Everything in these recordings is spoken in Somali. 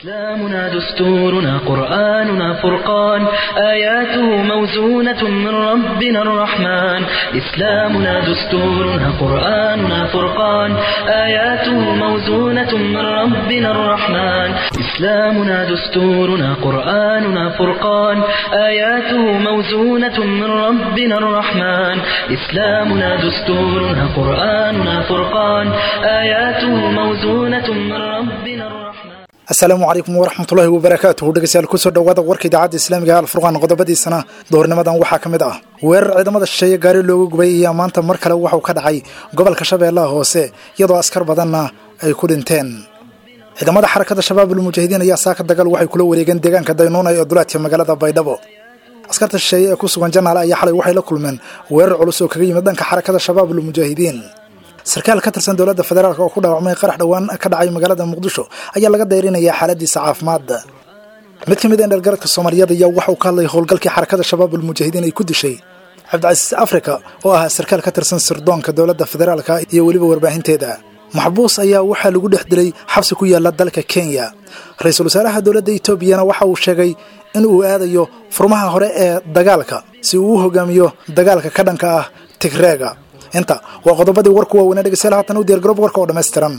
إسلامنا دستورنا قرآننا فرقان آياته موزونة من ربنا الرحمن إسلامنا دستورنا قرآننا فرقان آياته موزونة من ربنا الرحمن إسلامنا دستورنا قرآننا فرقان آياته موزونة من ربنا الرحمن إسلامنا دستورنا قرآننا فرقان آياته موزونة من ربنا الرحمن asalaamu calaykum waraxmatullaahi wabarakaatuhu dhegeystayaal kusoo dhowaada warka idaacadda islaamiga alfurqaan qodobadiisana doornimadan waxaa ka mid ah weerar ciidamada shisheeye gaari looga gubay ayaa maanta mar kale waxauu ka dhacay gobolka shabeellaha hoose iyadoo askar badanna ay ku dhinteen ciidamada xarakada shabaabul mujaahidiin ayaa saaka dagaal waxay kula wareegeen deegaanka daynuuna ee duleedka magaalada baydhabo askarta shisheeye ee ku sugan janaale ayaa xalay waxay la kulmeen weerar culus oo kaga yimid dhanka xarakada shabaabul mujaahidiin sarkaal ka tirsan dowladda federaalk oo ku dhaawacmay qarax dhowaan ka dhacay magaalada muqdisho ayaa laga dayrinayaa xaaladiisa caafimaad mid ka mid a dhalgaradka soomaaliyeed ayaa waxauu ka hadlay howlgalkii xarakada shabaabul mujaahidiin ay ku dishay cabdicasiis afrika oo ah sarkaal ka tirsan sirdoonka dowladda federaalka iyo weliba warbaahinteeda maxbuus ayaa waxaa lagu dhex dilay xabsi ku yaala dalka kenya ra-iisul wasaaraha dowladda etoobiyana waxa uu sheegay in uu aadayo furmaha hore ee dagaalka si uu u hogaamiyo dagaalka ka dhanka ah tigreega inta waa qodobadii warku waaweynaa dhegeystayaal haatan u diyargaroob warka oo dhammaystiran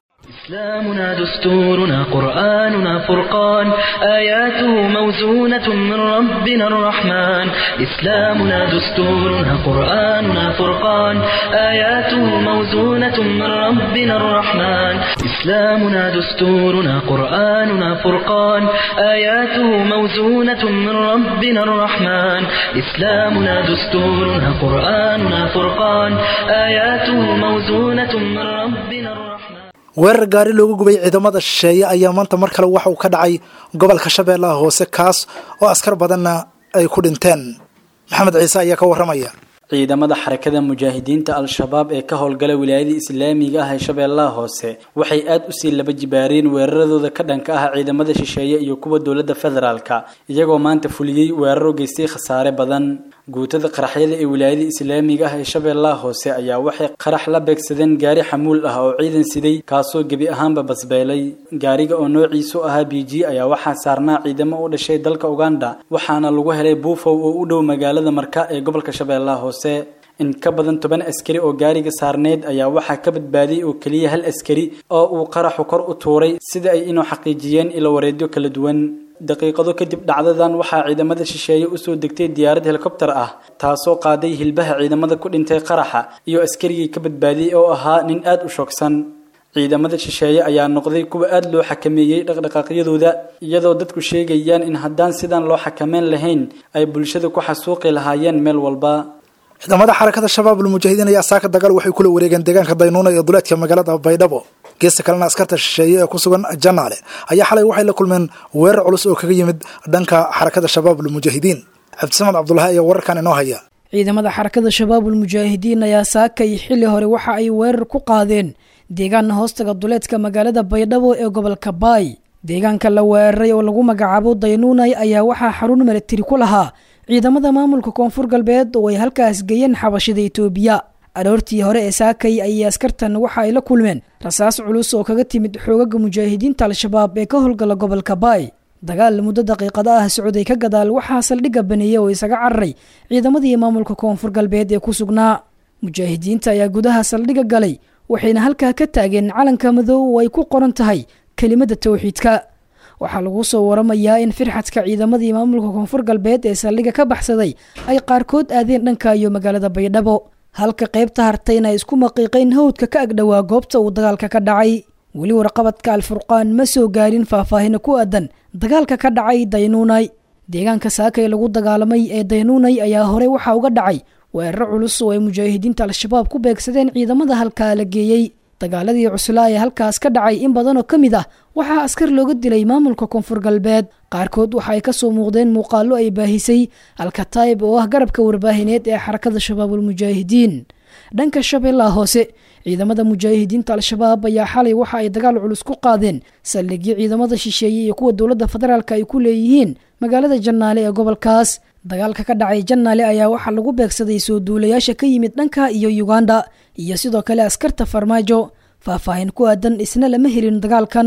إسلامنا دستورنا قرآننا فرقان آياته موزونة من ربنا الرحمن إسلامنا دستورنا قرآننا فرقان آياته موزونة من ربنا الرحمن إسلامنا دستورنا قرآننا فرقان آياته موزونة من ربنا الرحمن إسلامنا دستورنا قرآننا فرقان آياته موزونة من ربنا الرحمن weerar gaari looga gubay ciidamada shisheeye ayaa maanta mar kale waxa uu ka dhacay gobolka shabeellaha hoose kaas oo askar badanna ay ku dhinteen maxamed ciise ayaa ka warramaya ciidamada xarakada mujaahidiinta al-shabaab ee ka howlgala wilaayada islaamiga ah ee shabeellaha hoose waxay aada usii laba jibaareen weeraradooda ka dhanka ah ciidamada shisheeye iyo kuwa dowladda federaalka iyagoo maanta fuliyey weeraro geystay khasaare badan guutada qaraxyada ee wilaayada islaamiga ah ee shabeellaha hoose ayaa waxay qarax la beegsadeen gaari xamuul ah oo ciidan siday kaasoo gebi ahaanba basbeelay gaariga oo noociisu ahaa b g ayaa waxaa saarnaa ciidamo u dhashay dalka uganda waxaana lagu helay buufow oo u dhow magaalada marka ee gobolka shabeellaha hoose in ka badan toban askari oo gaariga saarneyd ayaa waxaa ka badbaadiyey oo keliya hal askari oo uu qaraxu kor u tuuray sida ay inuu xaqiijiyeen ilo wareedyo kala duwan daqiiqado kadib dhacdadan waxaa ciidamada shisheeye usoo degtay diyaarad helikobter ah taasoo qaaday hilbaha ciidamada ku dhintay qaraxa iyo askarigii ka badbaadiyey oo ahaa nin aada u shoogsan ciidamada shisheeye ayaa noqday kuwa aada loo xakameeyey dhaqdhaqaaqyadooda iyadoo dadku sheegayaan in haddaan sidan loo xakameyn lahayn ay bulshada ku xasuuqi lahaayeen meel walba ciidamada xarakada shabaabul mujaahidiin ayaa saaka dagaal waxay kula wareegeen deegaanka daynuuna ee duleedka magaalada baydhabo geesta kalena askarta shisheeye ee ku sugan janaale ayaa xalay waxay la kulmeen weerar culus oo kaga yimid dhanka xarakada shabaabul mujaahidiin cabdisamad cabdulahi ayaa wararkan inoo haya ciidamada xarakada shabaabul mujaahidiin ayaa saakay xilli hore waxa ay weerar ku qaadeen deegaana hoostaga duleedka magaalada baydhabo ee gobolka baay deegaanka la weeraray oo lagu magacaabo daynuunay ayaa waxaa xarun milatari ku lahaa ciidamada maamulka koonfur galbeed oo ay halkaas geeyeen xabashida itoobiya aroortii hore ee saakay ayay askartan waxa ay la kulmeen rasaas culus oo kaga timid xoogaga mujaahidiinta al-shabaab ee ka howlgala gobolka baay dagaal muddo daqiiqada ah socday ka gadaal waxaa saldhigga baneeyey oo isaga cararay ciidamadii maamulka koonfur galbeed ee ku sugnaa mujaahidiinta ayaa gudaha saldhigga galay waxayna halkaa ka taageen calanka madow oo ay ku qoran tahay kelimada towxiidka waxaa lagu soo waramayaa in firxadka ciidamadii maamulka koonfur galbeed ee saldhigga ka baxsaday ay qaarkood aadeen dhanka iyo magaalada baydhabo halka qaybta hartayna ay isku maqiiqeen hawdka ka agdhowaa goobta uu dagaalka ka dhacay weli warqabadka alfurqaan ma soo gaarin faahfaahina ku aadan dagaalka ka dhacay daynuunay deegaanka saakay lagu dagaalamay ee daynuunay ayaa horey waxaa uga dhacay weeraro culus oo ay mujaahidiinta al-shabaab ku beegsadeen ciidamada halkaa la geeyey dagaaladii cuslaa ee halkaas ka dhacay in badan oo ka mid ah waxaa askar looga dilay maamulka koonfur galbeed qaarkood waxa ay kasoo muuqdeen muuqaalo ay baahisay alkataib oo ah garabka warbaahineed ee xarakada shabaabul mujaahidiin dhanka shabeellaha hoose ciidamada mujaahidiinta al-shabaab ayaa xalay waxa ay dagaal culus ku qaadeen saldhigyo ciidamada shisheeye iyo kuwa dowladda federaalk ay ku leeyihiin magaalada jannaale ee gobolkaas dagaalka ka dhacay jannaale ayaa waxaa lagu beegsaday soo duulayaasha ka yimid dhanka iyo uganda iyo sidoo kale askarta farmaajo faahfaahin ku aadan isna lama helin dagaalkan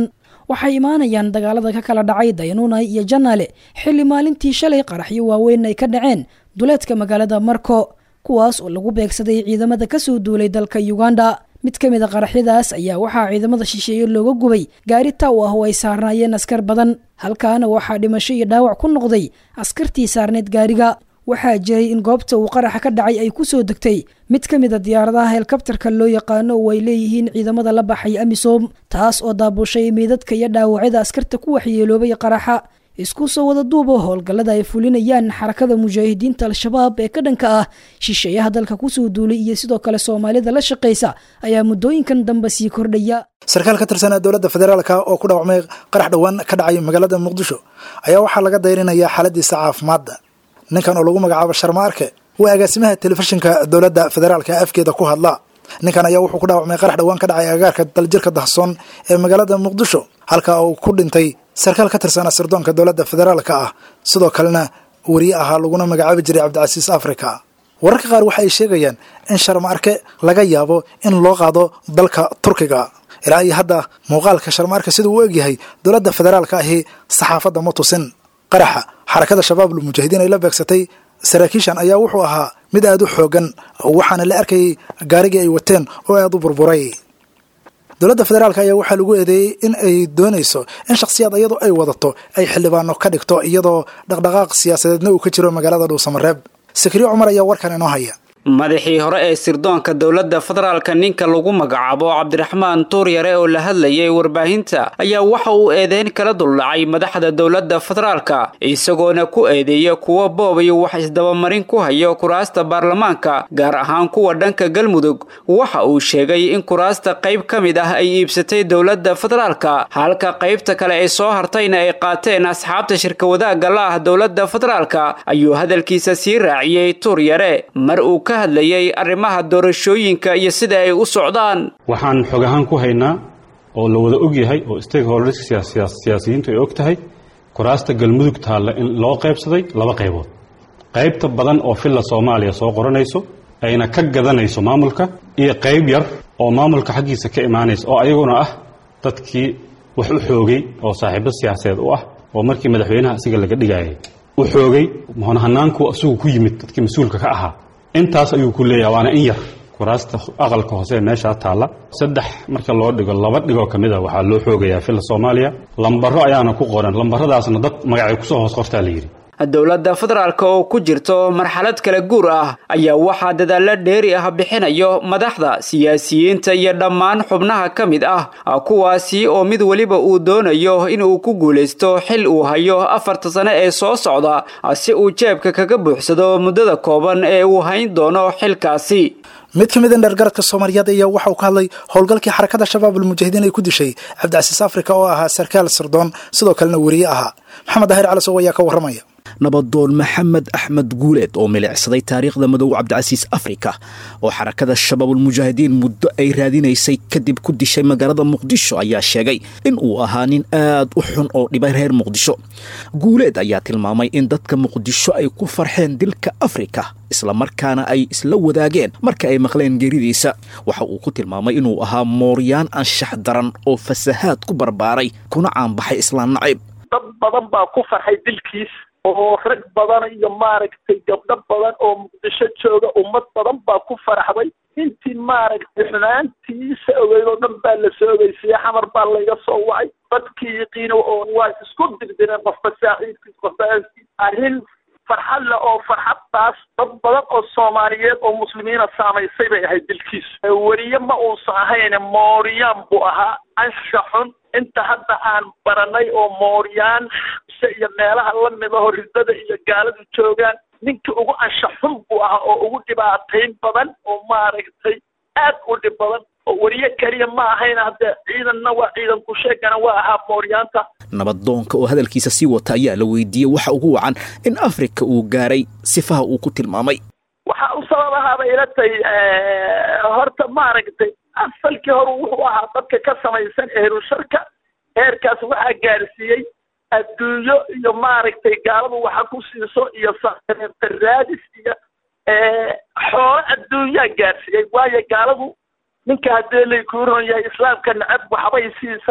waxay imaanayaan dagaalada ka kala dhacay daynuunay iyo janaale xilli maalintii shalay qaraxyo waaweyn ay ka dhaceen duleedka magaalada marko kuwaas oo lagu beegsaday ciidamada kasoo duulay dalka uganda mid ka mid a qaraxyadaas ayaa waxaa ciidamada shisheeye looga gubay gaari taw ah oo ay saarnaayeen askar badan halkaana waxaa dhimasho iyo dhaawac ku noqday askartii saarneed gaariga waxaa jiray in goobta uu qaraxa ka dhacay ay kusoo degtay mid ka mid a diyaaradaha helikabtarka loo yaqaano oo ay leeyihiin ciidamada la baxay amisom taas oo daabushay meydadka iyo dhaawacyada askarta ku waxyeeloobay qaraxa isku soo wada duuba howlgallada ay fulinayaan xarakada mujaahidiinta al-shabaab ee ka dhanka ah shisheeyaha dalka kusoo duulay iyo sidoo kale soomaalida la shaqaysa ayaa muddooyinkan dambe sii kordhaya sarkaal ka tirsanaa dowladda federaalka oo ku dhaawacmay qarax dhowaan ka dhacay magaalada muqdisho ayaa waxaa laga dayrinayaa xaaladiisa caafimaadda ninkan oo lagu magacaabo sharma arke waa agaasimaha telefishinka dowladda federaalka afkeeda ku hadla ninkan ayaa wuxuu ku dhaawacmay qarax dhowaan ka dhacay agaarka daljirka dahsoon ee magaalada muqdisho halka uu ku dhintay sarkaal ka tirsanaa sirdoonka dowladda federaalka ah sidoo kalena weriye ahaa laguna magacaabi jiray cabdicasiis africa wararka qaar waxa ay sheegayaan in sharma arke laga yaabo in loo qaado dalka turkiga ilaa iyo hadda muuqaalka sharma arke siduu u egyahay dowladda federaalka ahi saxaafadda ma tusin qaraxa xarakada shabaabul mujaahidiin ay la beegsatay saraakiishan ayaa wuxuu ahaa mid aada u xoogan waxaana la arkayay gaarigii ay wateen oo aada u burburay dowladda federaalk ayaa waxaa lagu eedeeyey in ay doonayso in shakhsiyaad iyadoo ay wadato ay xildhibaano ka dhigto iyadoo dhaqdhaqaaq siyaasadeedna uu ka jiro magaalada dhuusamareeb sakriye cumar ayaa warkan inoo haya madaxii hore ee sirdoonka dowladda federaalka ninka lagu magacaabo cabdiraxmaan tuuryare oo la hadlayay warbaahinta ayaa waxa uu eedeyn kala duldhacay madaxda dowladda federaalka isagoona ku eedeeya kuwa boob iyo wax isdabamarin ku hayo kuraasta baarlamaanka gaar ahaan kuwa dhanka galmudug waxa uu sheegay in kuraasta qayb ka mid ah ay iibsatay dowladda federaalka halka qaybta kale ay soo hartayna ay qaateen asxaabta shirka wadaagga la ah dowladda federaalka ayuu hadalkiisa sii raaciyey tuuryare mar uu ka hadlayay arrimaha doorashooyinka iyo sida ay u socdaan waxaan xog ahaan ku haynaa oo la wada og yahay oo stakeholderska siyaasiyiintu ay og tahay kuraasta galmudug taalla in loo qaybsaday laba qaybood qaybta badan oo filla soomaaliya soo qoranayso ayna ka gadanayso maamulka iyo qayb yar oo maamulka xaggiisa ka imaanaysa oo ayaguna ah dadkii wax u xoogay oo saaxiibo siyaasadeed u ah oo markii madaxweynaha asiga laga dhigayay u xoogay hanaanku asigu ku yimid dadkii mas-uulka ka ahaa intaas ayuu ku leeyahay waana in yar kuraasta aqalka hoose ee meeshaa taalla saddex marka loo dhigo laba dhigoo ka mid a waxaa loo xoogayaa filla soomaaliya lambaro ayaana ku qoran lambaradaasna dad magacay kusoo hoos qortaa la yidhi dowladda federaalk oo ku jirto marxalad kala guur ah ayaa waxaa dadaalla dheeri ah bixinayo madaxda siyaasiyiinta iyo dhammaan xubnaha ka mid ah kuwaasi oo mid weliba uu doonayo inuu ku guulaysto xil uu hayo afarta sane ee soo socda si uu jeebka kaga buuxsado muddada kooban ee uu hayn doono xilkaasi mid ka mid a dheergaradka soomaaliyeed ayaa waxa uu ka hadlay howlgalkii xarakada shabaab almujaahidiin ay ku dishay cabdicasiis africa oo ahaa sarkaal sirdoon sidoo kalena weriye ahaa maxamed daahir calasow ayaa ka warramaya nabadoon maxamed axmed guuleed oo milicsaday taariikhda madow cabdicasiis afrika oo xarakada shabaabulmujaahidiin muddo ay raadinaysay kadib ku dishay magaalada muqdisho ayaa sheegay in uu ahaa nin aad u xun oo dhibay reer muqdisho guuleed ayaa tilmaamay in dadka muqdisho ay ku farxeen dilka afrika islamarkaana ay isla wadaageen marka ay maqleen geeridiisa waxa uu ku tilmaamay inuu ahaa mooryaan anshax daran oo fasahaad ku barbaaray kuna caanbaxay islaan nacayb dad badan baa ku farxay dilkiis oo rag badan iyo maaragtay gabdho badan oo muqdisho jooga ummad badan baa ku faraxday intii maaragtay xumaantiisa ogeyd oo dhan baa la soo ogeysiiyey xamar baa layga soo wacay dadkii yaqiino oo waa isku dirdireen qofba saaxiibkiis qofba aaskiis arrin farxad leh oo farxaddaas dad badan oo soomaaliyeed oo muslimiina saamaysay bay ahayd dilkiis weriye ma uusan ahayne mooriyaan buu ahaa ansha xun inta hadda aan baranay oo mooryaan iyo meelaha lamidaho ridada iyo gaaladu joogaan ninkii ugu ansha xun buu ahaa oo ugu dhibaatayn badan oo maaragtay aad u dhib badan oo weriye keliya ma ahayn hadde ciidanna waa ciidan ku sheegana waa ahaa mooryaanta nabadoonka oo hadalkiisa sii wata ayaa la weydiiyey waxa ugu wacan in afrika uu gaaray sifaha uu ku tilmaamay waxaa u sababahaabay ila tahay horta maaragtay asalkii hore wuxuu ahaa dadka ka samaysan ehrusharka heerkaas waxaa gaarsiiyey adduunyo iyo maaragtay gaaladu waxa ku siiso iyo raadis iyo xoolo adduunyaa gaarsiiyey waayo gaaladu ninka haddee lay kuu ron yahay islaamka necab waxbay siisaa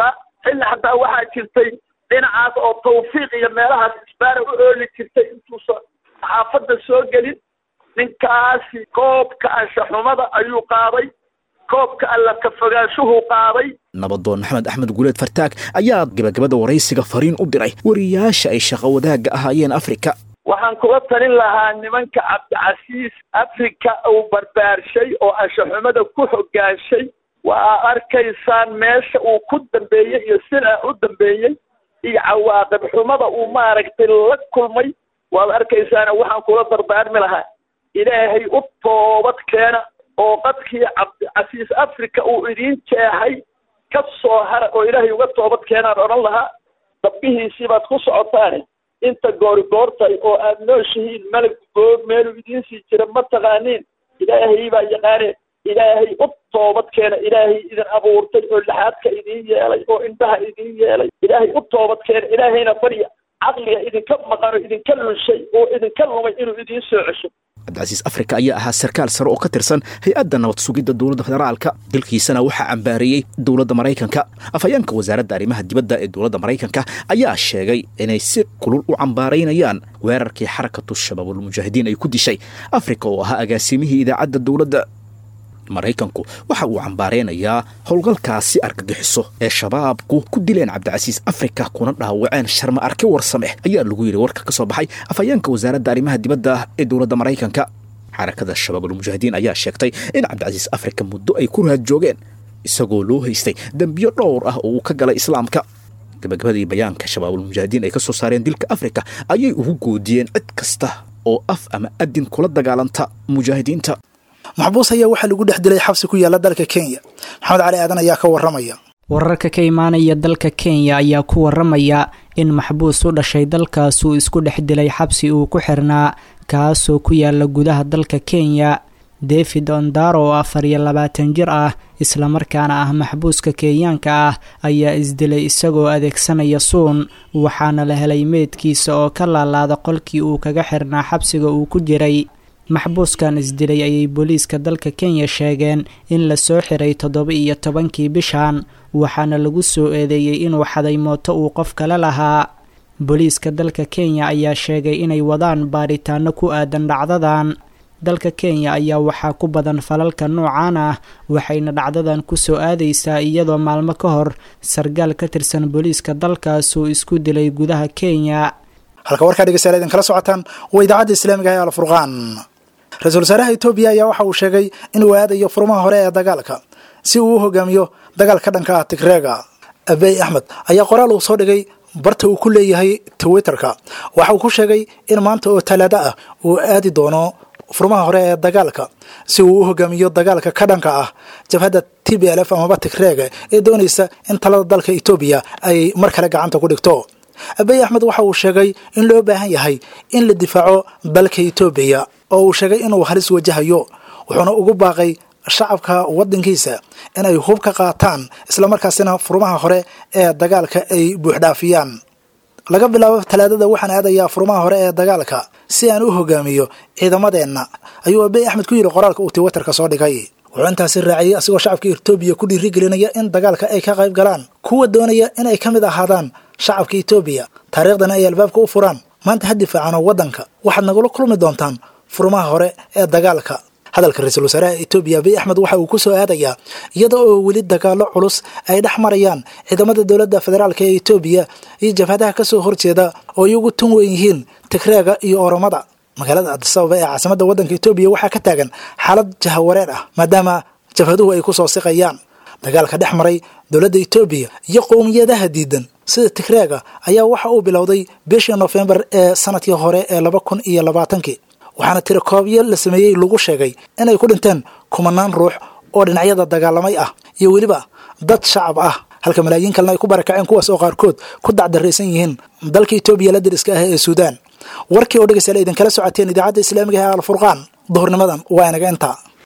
xilli xataa waxaa jirtay dhinacaas oo tawfiiq iyo meelahaas isbaara u ooli jirtay intuusan xaafadda soo gelin ninkaasi koobka anshaxumada ayuu qaaday koobka alla ka fogaanshuhuu qaaday nabadoon maxamed axmed guuleed fartaag ayaa gabagabada waraysiga fariin u diray wariyaasha ay shaqo wadaagga ahaayeen afrika waxaan kula talin lahaa nimanka cabdicasiis afrika uu barbaarshay oo anshaxumada ku hogaanshay waa arkaysaan meesha uu ku dambeeyey iyo sida u dambeeyey iyo cawaaqib xumada uu maaragtay la kulmay waad arkaysaana waxaan kula dardaarmi lahaa ilaahay u toobad keena oo qadkii cabdicasiis africa uu idiin jeexay ka soo hara oo ilaahay uga toobad keenaan odhan lahaa dabbihiisii baad ku socotaane inta goori goortay oo aad nooshihiin malag goor meeluu idiin sii jira ma taqaaniin ilaahay baa yaqaane ilaahay u toobad keena ilaahay idin abuurtay oo laxaadka idiin yeelay oo indhaha idiin yeelay ilaahay u toobad keena ilaahayna barya caqliga idinka maqano idinka lunshay oo idinka lumay inuu idiin soo cesho cabdicasiis afrika ayaa ahaa sarkaal sare oo ka tirsan hay-adda nabad sugidda dowladda federaalka dalkiisana waxaa cambaareeyey dowladda maraykanka afhayeenka wasaaradda arrimaha dibadda ee dowladda maraykanka ayaa sheegay inay si kulul u cambaaraynayaan weerarkii xarakatu shabaabulmujaahidiin ay ku dishay afrika oo ahaa agaasimihii idaacadda dowladda maraykanku waxa uu cambaareynayaa howlgalkaasi argagixiso ee shabaabku ku dileen cabdicasiis afrika kuna dhaawaceen sharma arki warsameh ayaa lagu yidhi warka ka soo baxay afhayeenka wasaaradda arrimaha dibadda ee dowladda maraykanka xarakada shabaabulmujaahidiin ayaa sheegtay in cabdicasiis afrika muddo ay ku raad joogeen isagoo loo haystay dembiyo dhowr ah oo uu ka galay islaamka gabagabadii bayaanka shabaabulmujaahidiin ay ka soo saareen dilka afrika ayay ugu goodiyeen cid kasta oo af ama adin kula dagaalanta mujaahidiinta maxbuus ayaa waxaa lagu dhex dilay xabsi ku yaalla dalka kenya maxamed cali aadan ayaa ka warramaya wararka ka imaanaya dalka kenya ayaa ku waramaya in maxbuus u dhashay dalkaas uu isku dhex dilay xabsi uu ku xirnaa kaasoo ku yaala gudaha dalka kenya david ondaro oo afar iyo labaatan jir ah islamarkaana ah maxbuuska kenyaanka ah ayaa isdilay isagoo adeegsanaya suun waxaana la helay meydkiisa oo ka laalaada qolkii uu kaga xirnaa xabsiga uu ku jiray maxbuuskan isdilay ayay booliiska dalka kenya sheegeen in lasoo xiray toddoba iyo tobankii bishan waxaana lagu soo eedeeyey inuu xaday mooto uu qof kale lahaa booliiska dalka kenya ayaa sheegay inay wadaan baaritaano ku aadan dhacdadan dalka kenya ayaa waxaa ku badan falalka noocan ah waxayna dhacdadan kusoo aadaysaa iyadoo maalmo ka hor sargaal ka tirsan booliiska dalkaas uu isku dilay gudaha kenya halka warkaa dhegeystayaal idin kala socotaan waa idaacadda islaamiga ee alfurqaan ra-iisul wasaaraha etoobiya ayaa waxa uu sheegay inuu aadayo furmaha hore ee dagaalka si uu u hogaamiyo dagaal ka dhanka ah tigreega abey axmed ayaa qoraal uu soo dhigay barta uu ku leeyahay twitterka waxa uu ku sheegay in maanta oo talaado ah uu aadi doono furmaha hore ee dagaalka si uu u hogaamiyo dagaalka ka dhanka ah jabhadda t b l f amaba tigreega ee doonaysa in talada dalka etoobiya ay mar kale gacanta ku dhigto abey axmed waxa uu sheegay in loo baahan yahay in la difaaco dalka etoobiya oo uu sheegay inuu halis wajahayo wuxuuna ugu baaqay shacabka waddankiisa inay hub ka qaataan islamarkaasina furmaha hore ee dagaalka ay buuxdhaafiyaan laga bilaabo talaadada waxaan aadayaa furmaha hore ee dagaalka si aan u hogaamiyo ciidamadeenna ayuu abey axmed ku yidhi qoraalka uu twitterka soo dhigay wuxuu intaasi raaciyey asigoo shacabka etoobiya ku dhiirigelinaya in dagaalka ay ka qayb galaan kuwa doonaya in ay ka mid ahaadaan shacabka etoobiya taariikhdana ay albaabka u furaan maanta ha difaacano waddanka waxaad nagula kulmi doontaan furmaha hore ee dagaalka hadalka ra-iisul wasaaraha etoobiya abiy axmed waxa uu ku soo aadayaa iyada oo weli dagaalo culus ay dhex marayaan ciidamada dowladda federaalk ee etoobiya iyo jabhadaha ka soo horjeeda oo iyagu tun weyn yihiin tigreega iyo oromada magaalada adisababa ee caasimadda waddanka etoobiya waxaa ka taagan xaalad jahawareer ah maadaama jabhaduhu ay ku soo siqayaan dagaalka dhex maray dowladda etoobiya iyo qowmiyadaha diidan sida tigreega ayaa waxa uu bilowday bishii nofembar ee sanadkii hore ee laba kun iyo labaatankii waxaana tirakoobyo la sameeyey lagu sheegay inay ku dhinteen kumanaan ruux oo dhinacyada dagaalamay ah iyo weliba dad shacab ah halka malaayiin kalena ay ku barakaceen kuwaas oo qaarkood ku dacdaraysan yihiin dalka etoobiya la dariska ah ee suudaan warkii oo dhegeystayaal idinkala socoteen idaacadda islaamiga ee alfurqaan duhurnimadan waa inaga intaa